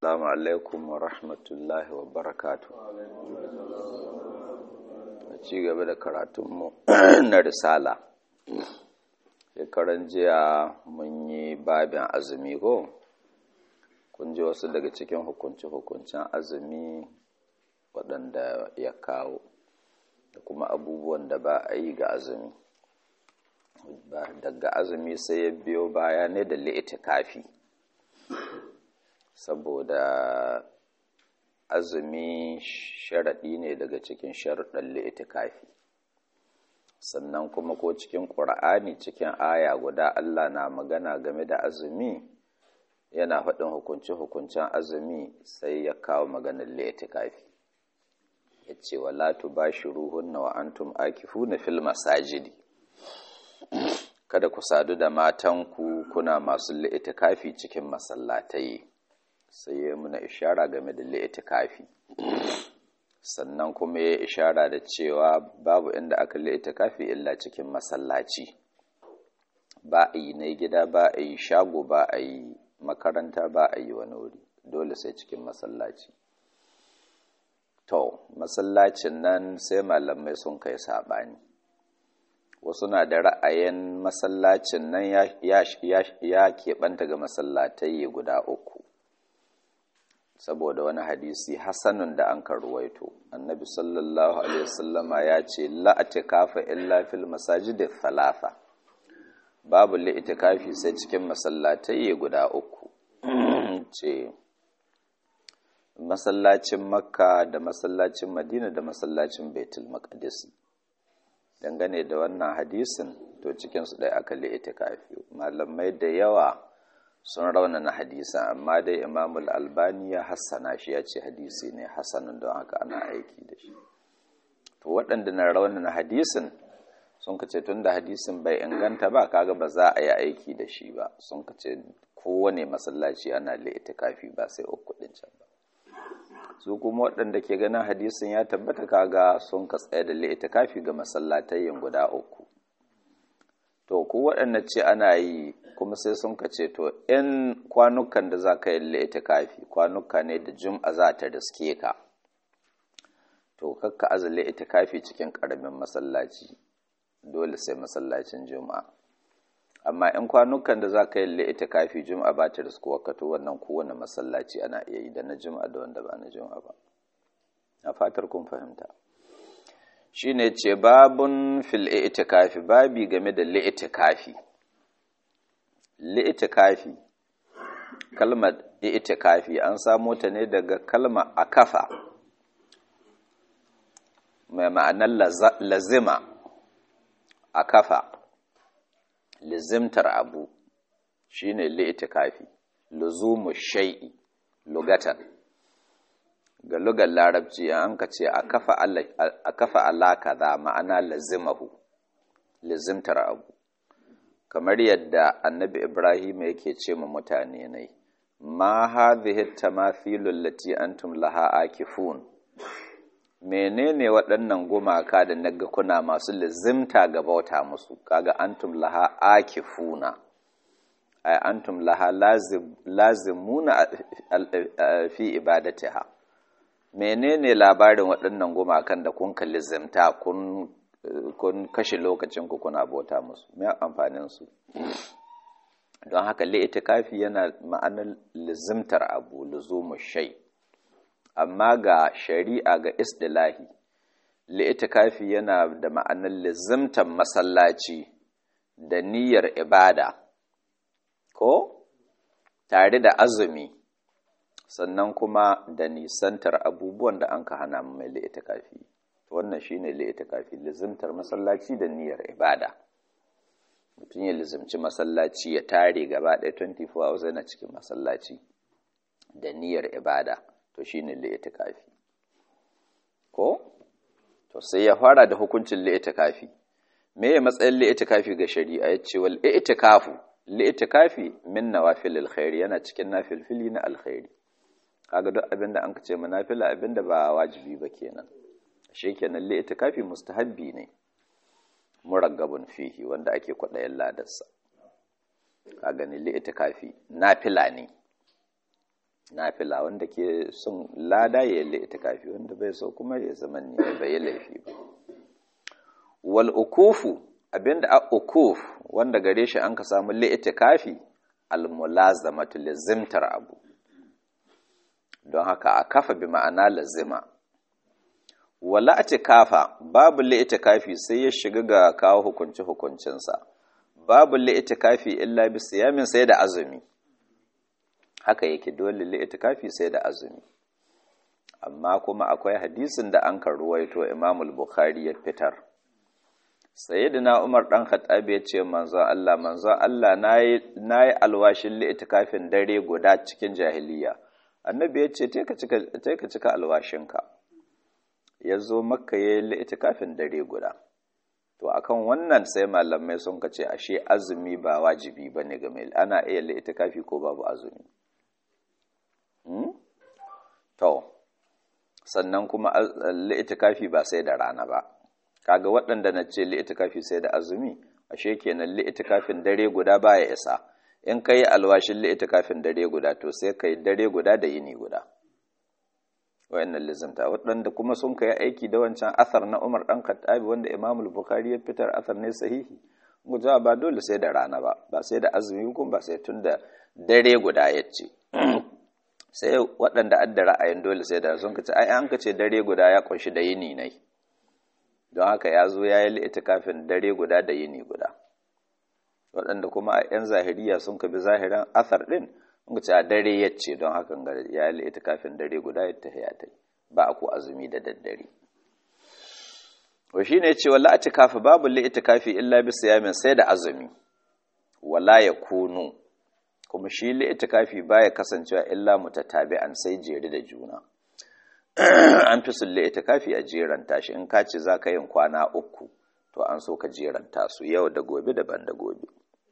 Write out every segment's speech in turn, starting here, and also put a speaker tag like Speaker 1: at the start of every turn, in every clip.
Speaker 1: Assalamu alaikum wa rahmatullahi wa barakatu. A ci gaba da karatunmu na risala. Shekaran jiya mun yi babin azumi ko? Kun ji wasu daga cikin hukunce-hukuncen azumi waɗanda ya kawo, da kuma abubuwan da ba a yi ga azumi. Daga azumi sai ya biyo baya ne da li'itikafi. saboda azumi sharaɗi ne daga cikin sharaɗin li'itikafi sannan kuma ko cikin ƙur'ani cikin aya guda Allah na magana game da azumi yana faɗin hukunce-hukuncen azumi sai ya kawo maganar li'itikafi ya ce wa latu ba shi ruhun na wa'antum akifu na fil masajidi kada ku sadu da matanku kuna masu li'itikafi cikin masallatai sai ya muna ishara game da li'itikafi sannan kuma ya ishara da cewa babu inda aka li'itikafi illa cikin masallaci ba a yi na gida ba a yi shago ba a yi makaranta ba a yi wani wuri dole sai cikin masallaci to masallacin nan sai malamai sun kai saɓani wasu na da ra'ayin masallacin nan ya keɓanta ga masallatai guda uku saboda wani hadisi hasanun da an karuwaito annabi sallallahu alaihi wasallama ya ce la'atikafa illa fil masajid thalatha babu li'itikafi sai cikin masallatai guda uku ce masallacin makka da masallacin madina da masallacin baitul maqdis dangane da wannan hadisin to cikin su dai aka li'itikafi malamai da yawa sun raunana hadisan amma dai imamul albani ya hassana shi ya ce hadisi ne hassanin don haka ana aiki da shi to waɗanda na raunana hadisin sun ka ce tun da hadisin bai inganta ba kaga ba za a yi aiki da shi ba sun ka ce kowane masallaci ana kafi ba sai uku ɗin can ba su kuma waɗanda ke ganin hadisin ya tabbata kaga sun ka tsaye da kafi ga masallatayyin guda uku to ku waɗanda ce ana yi kuma sai sun ka ce to in kwanukan da za ka yi kafi kwanuka ne da jum'a za ta riske ka to kakka azale kafi cikin ƙaramin masallaci dole sai masallacin juma'a amma in kwanukan da za ka yi kafi juma'a ba ta riskuwa ka to wannan kowane masallaci ana iya yi da na juma'a da wanda ba na juma'a ba a fatar kun fahimta shine ce babun fil i'tikafi babi game da li'itikafi li'itikafi kalmar i'tikafi an samo ta ne daga kalmar akafa mai ma'anar lazima akafa lizimtar abu shine li'itikafi luzumu shay'i lugatan ga lugar larabci an ka ce a kafa Allah kaza ma'ana lazimahu lazimtar abu kamar yadda annabi ibrahim yake ce ma mutane ne ma hadhihi tamathilul lati antum laha akifun menene waɗannan gumaka da naga kuna masu lazimta ga bauta musu kaga antum laha akifuna ay antum laha lazimuna fi ibadatiha menene labarin waɗannan gumakan da kun kalli zimta kun kun kashe lokacin ku kuna bauta musu me amfanin su don haka li'itikafi yana ma'anar lizimtar abu luzumu shay amma ga shari'a ga istilahi li'itikafi yana da ma'anar lizimtar masallaci da niyyar ibada ko tare da azumi sannan kuma da nisantar abubuwan da an ka hana mai li'itikafi wannan shine li'itikafi lizimtar masallaci da niyyar ibada mutum ya lizimci masallaci ya tare gaba ɗaya 24 hours yana cikin masallaci da niyyar ibada to shine li'itikafi ko to sai ya fara da hukuncin li'itikafi me ya matsayin li'itikafi ga shari'a ya ce wal i'tikafu li'itikafi min nawafilil khairi yana cikin nafilfili na alkhairi kaga duk abinda an ce munafila abinda ba wajibi ba kenan shi kenan li itikafi mustahabbi ne muraggabun fihi wanda ake kwaɗayin ladarsa ka gani li itikafi nafila ne nafila wanda ke son lada ya yi itikafi wanda bai so kuma ya zama ne bai yi laifi ba wal ukufu abinda a ukuf wanda gare shi an ka samu li'itikafi al mulazamatu lazimtar abu don haka a kafa bi ma'ana lazima wala atikafa babu li'itikafi sai ya shiga ga kawo hukunci hukuncinsa babu li'itikafi illa bi siyamin sai da azumi haka yake dole li'itikafi sai da azumi amma kuma akwai hadisin da an ruwaito Imam al-Bukhari ya fitar sayyidina Umar dan Khattab ya ce manzon Allah manzon Allah nayi nayi alwashin li'itikafin dare guda cikin jahiliya annabi ya ce ka cika ka cika alwashinka yazo makka yayi li'itikafin dare guda to akan wannan sai malamai sun kace ashe azumi ba wajibi bane ga mai ana iya li'itikafi ko babu azumi To, sannan kuma li'itikafi ba sai da rana ba, kaga waɗanda na ce li'itikafi sai da azumi, ashe kenan li'itikafin dare guda baya isa, in ka yi alwashin li'itikafin dare guda to sai ka yi dare guda da yini guda. Wa'yannan lizimta, waɗanda kuma sun ka yi aiki da wancan athar na Umar ɗan Khattabi wanda Imamul Bukhari ya fitar athar ne sahihi, guja ba dole sai da rana ba, ba sai da azumi kuma ba sai tun da dare guda ya ce. sai waɗanda adda ra'ayin dole sai da sun kace ai an kace dare guda ya kunshi da yini ne don haka ya zo ya yi itikafin dare guda da yini guda waɗanda kuma a yan zahiriya sun kabi zahiran athar din sun kace a dare ya ce don haka ya yi itikafin dare guda ya tafiya ta ba a ko azumi da daddare wa shine ce wala itikafi babu li itikafi illa bi siyamin sai da azumi wala yakunu kuma shi li'itikafi baya kasancewa illa mutatabi'an sai jere da juna an fi sun li'itikafi a jeranta shi in ka ce za ka yin kwana uku to an so ka jeranta su yau da gobe daban da gobe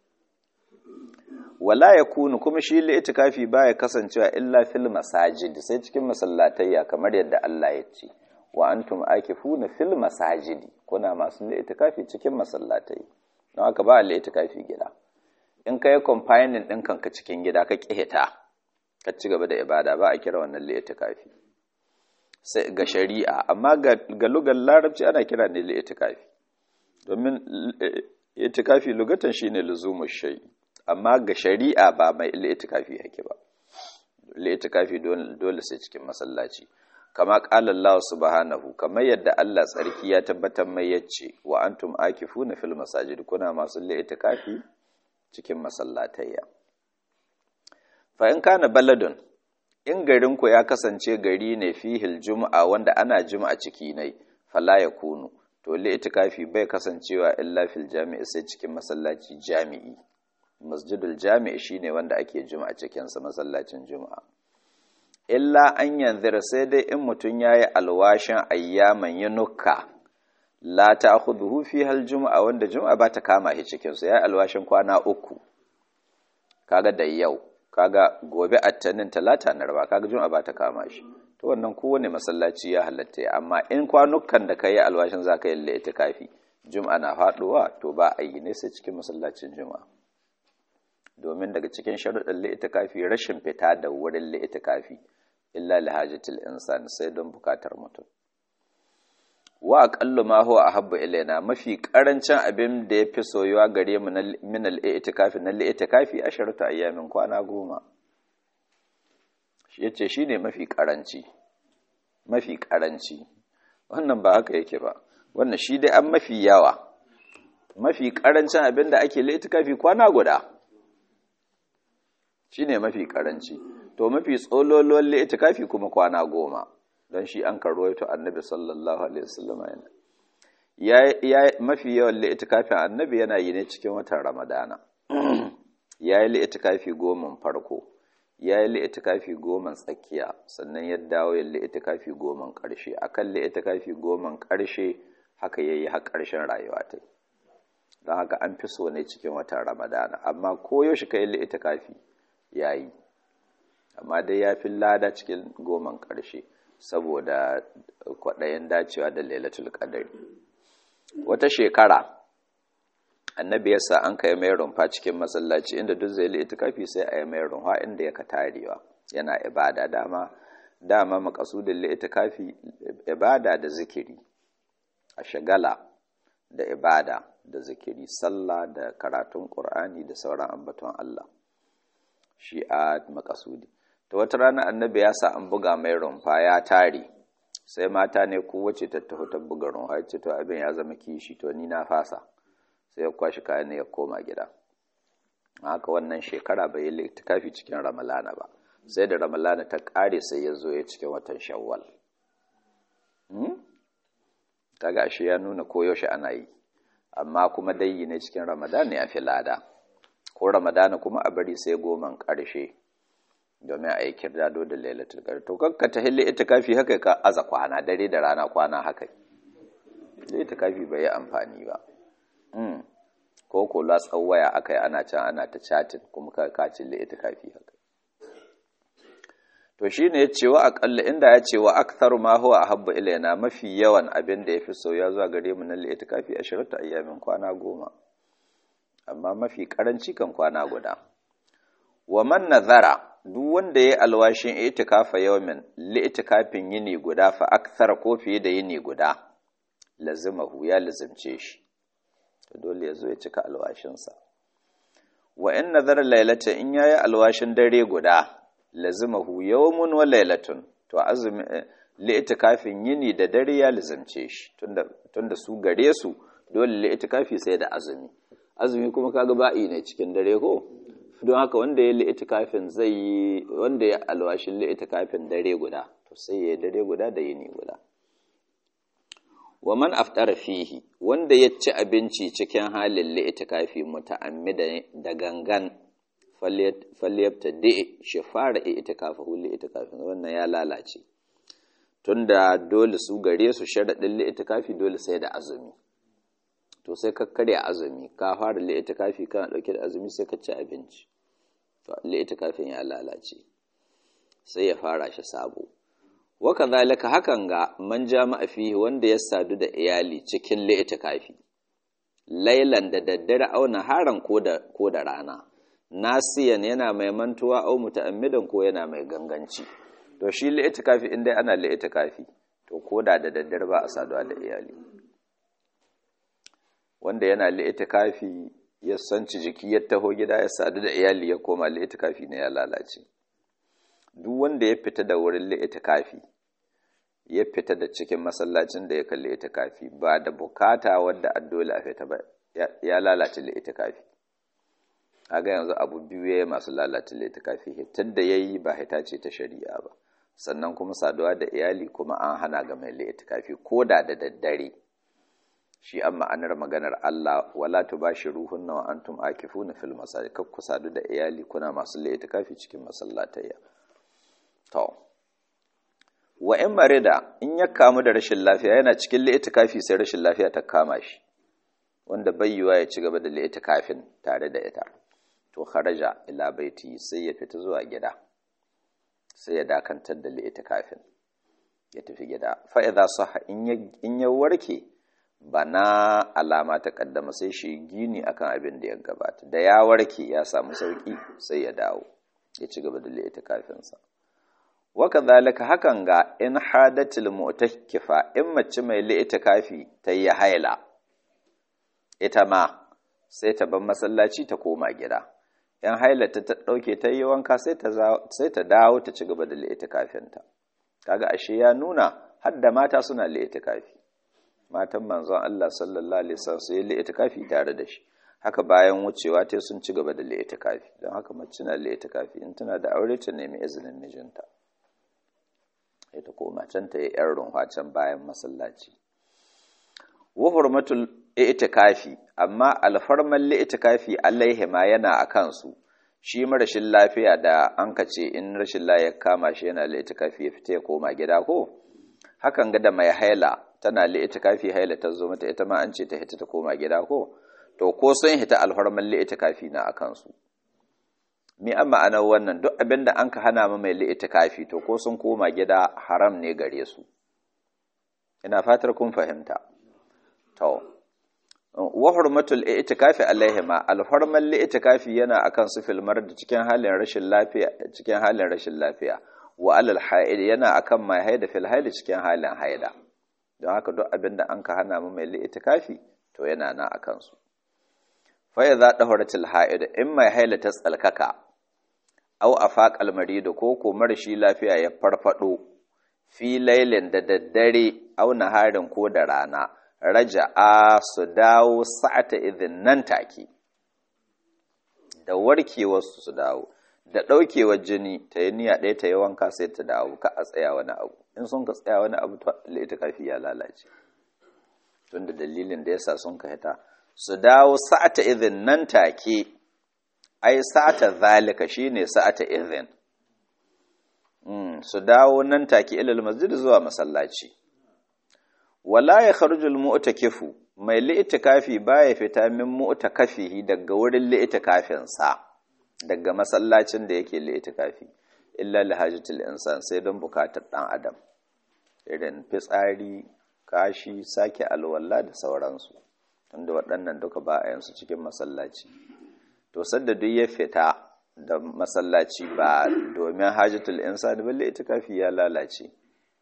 Speaker 1: wala ya kunu kuma shi li'itikafi baya kasancewa illa fil masajid sai cikin masallatayya kamar yadda Allah ya ce wa antum akifuna fil masajidi kuna masu li'itikafi cikin masallatai don haka ba li'itikafi gida in ka yi confining ɗin kanka cikin gida ka ƙihita ka ci gaba da ibada ba a kira wannan li'itikafi sai ga shari'a amma ga lugar larabci ana kira ne li'itikafi domin itikafi lugatan shine luzumu shay amma ga shari'a ba mai li'itikafi yake ba li'itikafi dole sai cikin masallaci kama qala Allah subhanahu kamar yadda Allah tsarki ya tabbatar mai yace wa antum akifuna fil masajid kuna masu li'itikafi cikin masallatayya fa in kana baladun in garinku ya kasance gari ne fihil juma'a wanda ana juma'a ciki nai fala ya kunu to li itikafi bai kasancewa illa fil jami'i sai cikin masallaci jami'i masjidul jami'i shine wanda ake juma'a cikin sa masallacin juma'a illa an yanzira sai dai in mutun yayi alwashin ayyaman yunuka la ta'khudhuhu fiha al-jum'a wanda jum'a ba ta kama shi cikin su yayi alwashin kwana uku kaga da yau kaga gobe attanin talata na raba kaga jum'a ba ta kama shi to wannan kowane masallaci ya halatta amma in kwanukan da kai alwashin zaka yi itikafi jum'a na faduwa to ba a yi ne sai cikin masallacin jum'a domin daga cikin sharuɗin itikafi rashin fita da wurin itikafi illa lihajatil insan sai don bukatar mutum wa aqallu ma huwa ahabbu ilaina mafi karancin abin da yafi soyuwa gare mu min al-i'tikafi na al-i'tikafi asharatu ayyamin kwana goma yace shine mafi karanci mafi karanci wannan ba haka yake ba wannan shi dai an mafi yawa mafi karancin abin da ake al-i'tikafi kwana guda shine mafi karanci to mafi tsololuwan al-i'tikafi kuma kwana goma don shi an karwaito annabi sallallahu alaihi wasallam yana ya mafi yawan li'itikafin annabi yana yi ne cikin watan ramadana ya yi li'itikafi goman farko ya yi li'itikafi goman tsakiya sannan ya dawo ya li'itikafi goman ƙarshe akan li'itikafi goman ƙarshe haka yayi har ƙarshen rayuwa ta don haka an fi so ne cikin watan ramadana amma koyaushe ka yi li'itikafi ya yi amma dai ya fi lada cikin goman ƙarshe saboda kwaɗayin dacewa da lailatul qadari wata shekara annabi yasa an kai mai rumfa cikin masallaci inda duk zai li itikafi sai a yi mai rumfa inda ya ka tarewa yana ibada dama dama makasudin li'itikafi ibada da zikiri a shagala da ibada da zikiri sallah da karatun qur'ani da sauran ambaton Allah shi a makasudi to wata rana annabi ya sa an buga mai rumfa ya tare sai mata ne kowace ta taho ta buga rumfa ya ce to abin ya zama kishi to ni na fasa sai ya kwashi kayan ne ya koma gida haka wannan shekara bai yi littikafi cikin ramalana ba sai da ramalana ta ƙare sai ya zo ya cikin watan shawwal kaga ashe ya nuna koyaushe ana yi amma kuma dai ne cikin ramadana ya fi lada ko ramadana kuma a bari sai goman ƙarshe domin a yi kirdado da lailatul qadr to kanka ta hilli itikafi haka ka aza kwana dare da rana kwana haka itikafi bai yi amfani ba ko ko latsan waya aka yi ana can ana ta chatin kuma ka kacin da ita kafi haka to shi ne ya ce wa aƙalla inda ya ce wa aktharu ma huwa ahabba ilaina mafi yawan abin da ya fi sauya zuwa gare mu nan ita kafi a shirta ayyamin kwana goma amma mafi karanci kan kwana guda wa man nazara duk wanda ya alwashin itikafa yawmin li itikafin yini guda fa akthara ko fiye da yini guda lazimahu ya lazimce shi dole ya zo ya cika alwashinsa wa in nazara lailata in yayi alwashin dare guda lazimahu yawmun wa lailatun to azumi li itikafin yini da dare ya lazimce shi tunda tunda su gare su dole li itikafi sai da azumi azumi kuma kaga ba'i ne cikin dare ko don haka wanda ya li itikafin zai yi wanda ya alwashin li itikafin dare guda to sai ya dare guda da yini guda wa man aftara fihi wanda ya ci abinci cikin halin li'itikafi muta'ammida da gangan falyabta da shi fara itikafa hu li'itikafin wannan ya lalace tunda dole su gare su sharaɗin li'itikafi dole sai da azumi to sai ka karya azumi ka fara li'itikafi kana ɗauke da azumi sai ka ci abinci to li'itikafin ya lalace sai ya fara shi sabo waka zalika hakan ga man jama'a fihi wanda ya sadu da iyali cikin li'itikafi lailan da daddare auna haran ko da ko da rana nasiyan yana mai mantuwa au muta'ammidan ko yana mai ganganci to shi li'itikafi in dai ana li'itikafi to koda da daddare ba a saduwa da iyali wanda yana li'itikafi ya sanci jiki ya taho gida ya sadu da iyali ya koma li'itikafi ne ya lalace duk wanda ya fita da wurin li'itikafi ya fita da cikin masallacin da ya kalli itikafi ba da bukata wadda addola a fita ba ya lalace li'itikafi aga yanzu abu biyu ya masu lalace li'itikafi hitar da ya yi ba hita ce ta shari'a ba sannan kuma saduwa da iyali kuma an hana ga mai li'itikafi ko da da daddare shi an ma'anar maganar Allah wala tubashiruhunna wa antum akifuna fil masajid kakku sadu da iyali kuna masu li'itikafi cikin masallatayya To, wa in marida in ya kamu da rashin lafiya yana cikin li'itikafi sai rashin lafiya ta kama shi, wanda bayyuwa ya ci gaba da li'itikafin tare da ita. To, kharaja ila baiti sai ya fita zuwa gida, sai ya dakantar da li'itikafin, ya tafi gida. Fa'iza saha in ya warke, bana alama ta kaddama sai shi gini akan abin da ya gabata. Da ya warke ya samu sauki sai ya dawo, ya ci gaba da li'itikafinsa. waka zalika hakan ga in hadatil mu'takifa in mace mai li'itikafi ta yi haila ita ma sai ta bar masallaci ta koma gida in haila ta ta dauke ta yi wanka sai ta sai ta dawo ta ci gaba da li'itikafinta kaga ashe ya nuna har da mata suna li'itikafi matan manzon Allah sallallahu alaihi wasallam su yi li'itikafi tare da shi haka bayan wucewa ta sun ci gaba da li'itikafi don haka mace na li'itikafi in tana da aure ta nemi izinin mijinta sai ta koma can ta yi ‘yan runwa can bayan masallaci. Wa hurmatul itikafi amma alfarman li'itikafi alaihi ma yana a kansu shi rashin lafiya da an ka ce in rashin lafiya kama shi yana li'itikafi ya fita ya koma gida ko hakan ga da mai haila tana li'itikafi haila ta zo mata ita ma an ce ta hita ta koma gida ko to ko sun hita alfarman li'itikafi na a kansu mi an ma'anar wannan duk abin da an ka hana ma mai li'itikafi to ko sun koma gida haram ne gare su ina fatar kun fahimta to wa hurmatul i'tikafi alaihima alhurmal li'tikafi yana akan su filmar da cikin halin rashin lafiya cikin halin rashin lafiya wa alal haid yana akan mai haida fil haid cikin halin haida don haka duk abinda an ka hana mu mai li'tikafi to yana na akan su fa idza dahuratil haid in mai haila ta tsalkaka aw afaqal marid ko ko marashi lafiya ya farfado fi lailin da daddare aw naharin ko da rana raja'a su dawo sa'ata idin nan take da warkewarsu su dawo da ɗaukewar jini ta yi niyya ɗaya ta yi wanka sai ta dawo ka a tsaya wani abu in sun ka tsaya wani abu ta kafi ya lalace tun da dalilin da yasa sun ka hita su dawo sa'ata idin nan take ai sa'ata zalika shine sa'ata idin su dawo nan take ilal masjid zuwa masallaci wala ya kharujul mu'takifu mai li'tikafi baya fita min mu'takafihi daga wurin li'tikafin sa daga masallacin da yake li'tikafi illa li hajatil insan sai don bukatar dan adam irin fitsari kashi sake alwala da sauransu tunda waɗannan duka ba a yansu cikin masallaci to sadda duk ya fita da masallaci ba domin hajatul insan ba li'tikafi ya lalace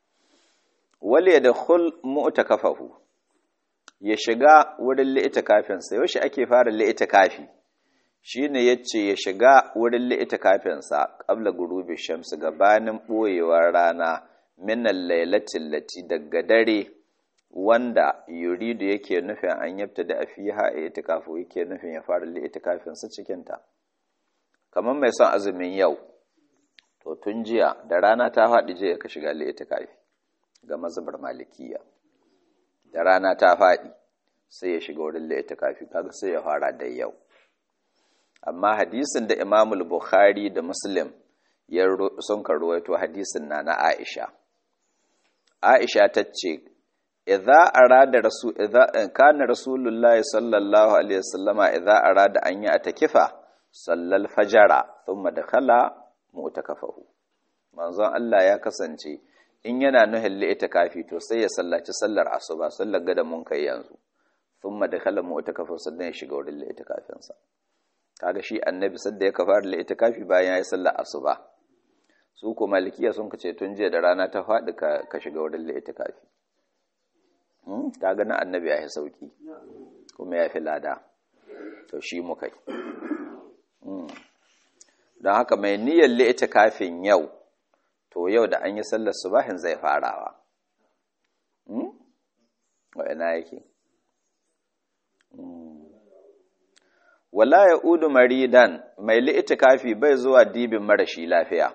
Speaker 1: wale ya dakhul mu'takafahu ya shiga wurin li'itikafin sa yaushe ake fara li'itikafi shine yace ya shiga wurin li'itikafin sa qabla gurubi shamsi gabanin boyewar rana min al-lailati allati daga dare wanda yuridu yake nufin an yabta da afiha itikafu yake nufin ya fara li'itikafin sa cikin ta kamar mai son azumin yau to tun jiya da rana ta faɗi je ka shiga li'itikafi ga mazhabar malikiya da rana ta faɗi sai ya shiga wurin laita kafi kaga sai ya fara da yau amma hadisin da imamul bukhari da muslim ya sun karuwaito hadisin na na aisha aisha ta ce idza arada rasul idza kana rasulullahi sallallahu alaihi wasallama idza arada an yi atakifa sallal fajara thumma dakhala mu'takafahu manzon Allah ya kasance in yana nuhin li'itikafi to sai ya sallaci sallar asuba sallar gada mun kai yanzu thumma dakhala mu'takafa sannan ya shiga wurin li'itikafin sa kaga shi annabi sadda ya kafar li'itikafi bayan ya yi sallar asuba su ko malikiya sun kace tun jiya da rana ta faɗi ka, ka shiga wurin li'itikafi hmm? kaga na annabi ya yi sauki kuma ya fi lada to shi muka yi hmm. don haka mai niyyar li'itikafin yau to yau da an yi sallar subahin zai farawa wa'ina yake wala ya udu maridan mai li'itikafi bai zuwa dibin marashi lafiya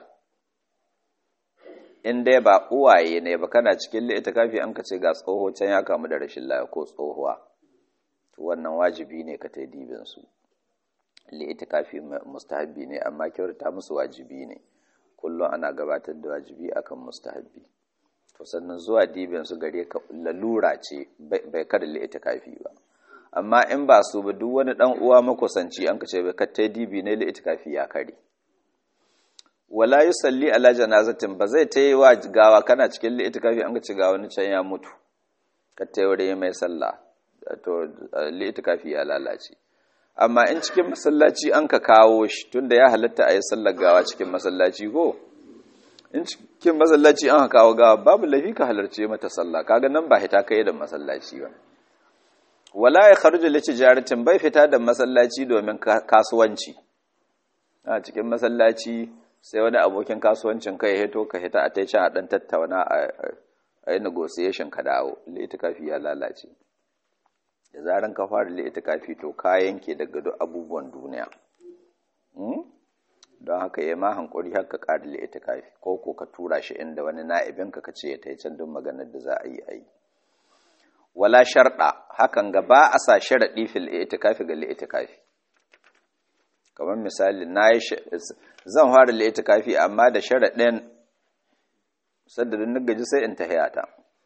Speaker 1: in dai ba uwaye ne ba kana cikin li'itikafi an ka ce ga tsoho can ya kamu da rashin lafiya ko tsohuwa to wannan wajibi ne ka ta dibin su li'itikafi mustahabbi ne amma kyautata musu wajibi ne kullum ana gabatar da wajibi akan mustahabbi to sannan zuwa dibin su gare ka lalura ce bai kada li'itikafi ba amma in ba su ba duk wani dan uwa makusanci an kace bai kattai dibi ne li'itikafi ya kare wala yusalli ala janazatin ba zai tayi wa gawa kana cikin li'itikafi an kace ga wani can ya mutu kattai wurin mai sallah to li'itikafi ya lalace amma in cikin masallaci an ka kawo shi tunda ya halatta a yi sallar gawa cikin masallaci ko in cikin masallaci an ka kawo gawa babu laifi ka halarce mata sallah kaga nan ba hita kai da masallaci ba wala ya kharuju li tijaratin bai fita da masallaci domin kasuwanci a cikin masallaci sai wani abokin kasuwancin kai ya hito ka hita a tai can a dan tattauna a yi negotiation ka dawo litikafi ya lalace da zaran ka fara li'itikafi to ka yanke daga duk abubuwan duniya don haka ya ma hankuri har ka ƙara li'itikafi ko ko ka tura shi inda wani na'ibin ka ce ya tai can don maganar da za a yi a yi wala sharɗa hakan ga ba a sa sharaɗi fil li'itikafi ga li'itikafi kamar misali na yi zan fara li'itikafi amma da sharaɗin sadda na gaji sai in tahiyata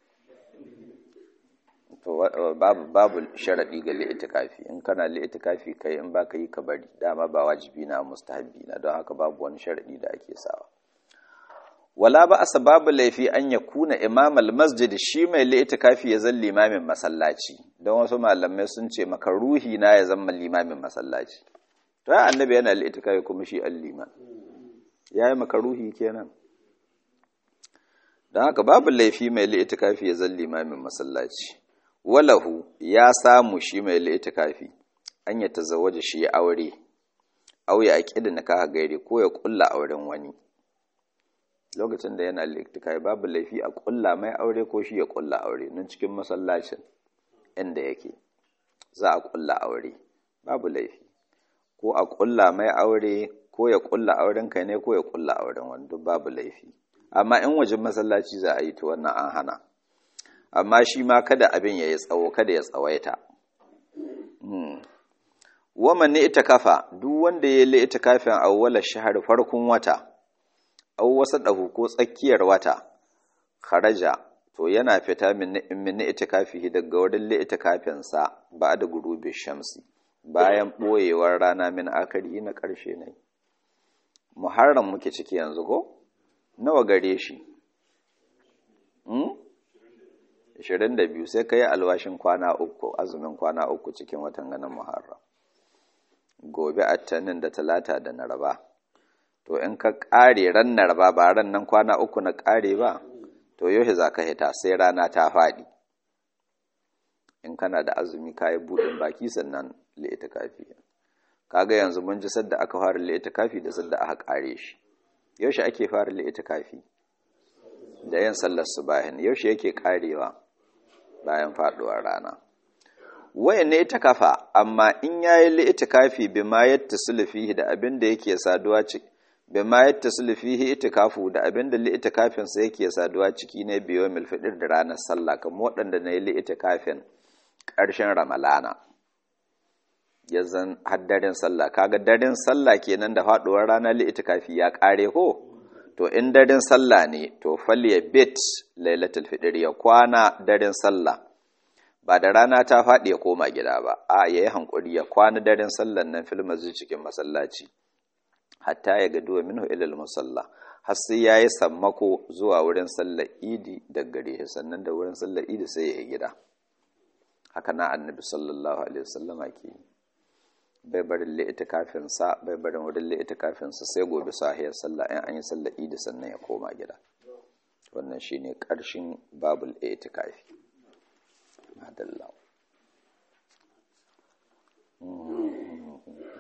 Speaker 1: to babu babu sharadi ga li'itikafi in kana li'itikafi kai in baka yi ka bari dama ba wajibi na mustahabi na don haka babu wani sharadi da ake sawa wala ba asa babu laifi an ya kuna imamal masjid shi mai li'itikafi ya zan limamin masallaci don wasu malamai sun ce maka ruhi na ya zama limamin masallaci to ya annabi yana li'itikafi kuma shi al-liman yayi maka ruhi kenan don haka babu laifi mai li'itikafi ya zan limamin masallaci walahu ya samu shi mai li'itikafi an ya tazawwaja shi ya aure au ya aqida nikaha gairi ko ya kulla auren wani lokacin da yana li'itikafi babu laifi a kulla mai aure ko shi ya kulla aure nan cikin masallacin inda yake za a kulla aure babu laifi ko a kulla mai aure ko ya kulla auren kai ne ko ya kulla auren wani duk babu laifi amma in wajen masallaci za a yi to wannan an hana amma shi ma kada abin ya yi tsawo kada ya tsawaita waman ne ita kafa duk wanda ya yi ita kafin awwala shahar farkon wata au wasa ɗahu ko tsakiyar wata kharaja to yana fita min ita kafi daga wurin ita kafin sa ba da gurubi shamsi bayan ɓoyewar rana min akari na ƙarshe ne muharram muke ciki yanzu ko nawa gare shi? Ashirin da biyu sai ka yi alwashin kwana uku, azumin kwana uku cikin watan ganin Muharram. Gobe attanin da talata da naraba. To in ka ƙare ran naraba ba ran nan kwana uku na ƙare ba, to yau za ka hita sai rana ta faɗi. In kana da azumi ka yi buɗin baki sannan li'ita kafi. Kaga yanzu mun ji sadda aka fara li'ita kafi da sadda aka ƙare shi. yaushe ake fara li'itikafi da yin sallar subahin yaushe yake karewa bayan faduwar rana wayan ne ita kafa amma in yayi li'itikafi bima yattasilu fihi da abin da yake saduwa ciki bima yattasilu fihi itikafu da abin da li'itikafin sa yake saduwa ciki ne biyo mil fidir da ranar sallah kamar waɗanda na yi li'itikafin ƙarshen ramalana yanzan haddarin sallah kaga daren sallah kenan da faduwar rana li'itikafi ya kare ko to in daren sallah ne to falya bit lailatul fitr ya kwana daren sallah ba da rana ta faɗi ya koma gida ba a yayi hankuri ya kwana daren sallan nan fil masjid cikin masallaci hatta ya ga duwa minhu ilal musalla har sai yayi sammako zuwa wurin sallar idi da gare sannan da wurin sallar idi sai ya yi gida haka na annabi sallallahu alaihi wasallama ke yi bai barin li'itikafinsa bai barin wurin li'itikafinsa sai gobe sahiyar sallah in an yi sallah idi sannan ya koma gida wannan shine ƙarshen babul itikafi madalla